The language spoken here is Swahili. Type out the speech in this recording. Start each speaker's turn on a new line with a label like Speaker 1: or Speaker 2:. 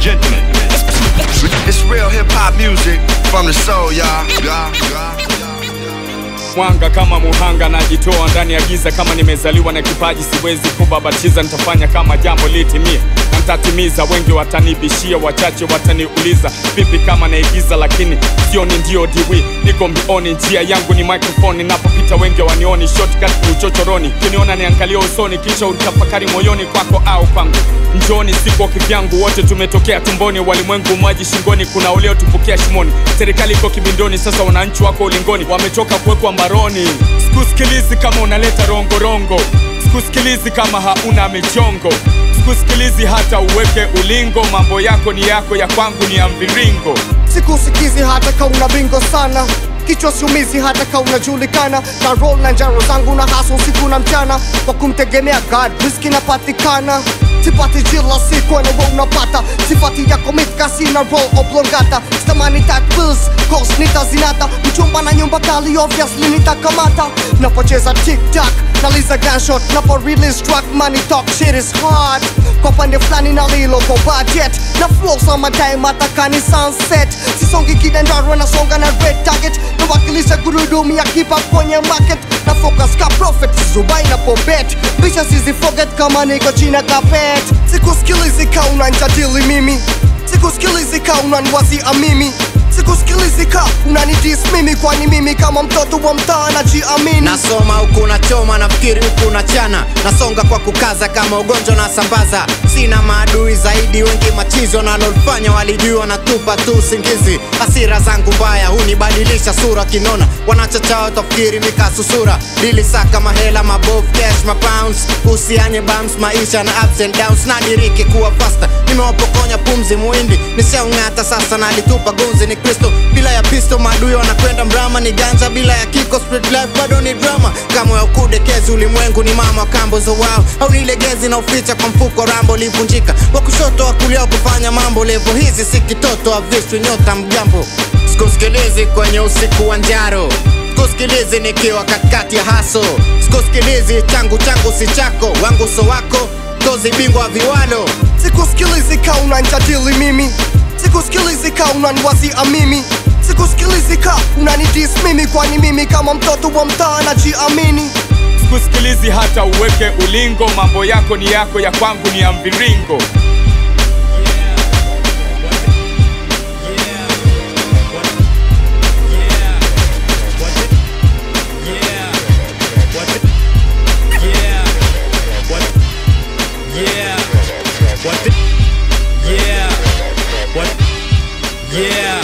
Speaker 1: gentlemen, it's real hip hop music from the soul, y'all. y'all, y'all.
Speaker 2: mwanga kama muhanga najitoa ndani ya giza kama nimezaliwa na kipaji siwezi kubabatiza nitafanya kama jambo litimie na nitatimiza wengi watanibishia wachache wataniuliza vipi kama naigiza lakini sioni ndio diwi niko mbioni njia yangu ni microphone ninapopita wengi wanioni shortcut ni uchochoroni kiniona niangalia usoni kisha utafakari moyoni kwako au kwangu njoni siko kivyangu wote tumetokea tumboni walimwengu maji shingoni kuna uliotupokea shimoni serikali iko kibindoni sasa wananchi wako ulingoni wamechoka kuwekwa mbaroni sikusikilizi kama unaleta rongorongo sikusikilizi kama hauna michongo sikusikilizi hata uweke ulingo mambo yako ni yako ya kwangu ni ya mviringo
Speaker 3: sikusikizi hata ka una bingo sana kichwa siumizi hata ka unajulikana na roll na njaro zangu na haso usiku na mchana kwa kumtegemea god riski napatikana sipati jila siku enewe unapata sifati yako mitkasi na roll oblongata stamani tat pills cos nitazinata mchumba na nyumba kali obviously nitakamata napocheza tiktak naliza gunshot napo release track money talk shit is hard kwa pande fulani na lilo kwa budget na flow sama time atakani sunset sisongi kidendaro nasonga na red target nawakilisha gurudumu ya kipa kwenye market na focus ka profit zubai na pobet bisha sizi forget kama niko china kapet sikusikilizi ka unanjadili mimi sikusikilizi ka unanwazia mimi sikusikilizi ka unanidis mimi kwani mimi kama mtoto wa mtaa najiamini
Speaker 4: nasoma huku nachoma nafikiri huku nachana nasonga kwa kukaza kama ugonjwa na sambaza sina maadui zaidi wengi machizi wanalolfanya walijua natupa tu usingizi hasira zangu mbaya hunibadilisha sura kinona wanachachao tafikiri nikasusura dili saka mahela mabovu cash mapounds usianye bams maisha na ups and downs nadiriki kuwa fasta nimewapokonya pumzi muindi nishaung'ata sasa nalitupa gunzi ni kristo bila ya pisto maadui wanakwenda mrama ni ganja bila ya kiko street life bado ni drama kama ya ukudekezi ulimwengu ni mama wa kambo zo wao au nilegezi na uficha kwa mfuko rambo livunjika wa kushoto wa kulia wa kufanya mambo levo hizi si kitoto avishwi nyota mjambo sikusikilizi kwenye usiku wa njaro sikusikilizi nikiwa katikati ya haso sikusikilizi changu changu si chako wangu so wako tozi bingwa viwalo
Speaker 3: sikusikilizi ka unanjadili mimi sikusikilizi ka unanwazia mimi sikusikilizi ka unanidis mimi kwani mimi kama mtoto wa mtaa najiamini
Speaker 2: sikusikilizi hata uweke ulingo mambo yako ni yako ya kwangu ni ya mviringo
Speaker 5: Yeah. What? Yeah. What? Yeah.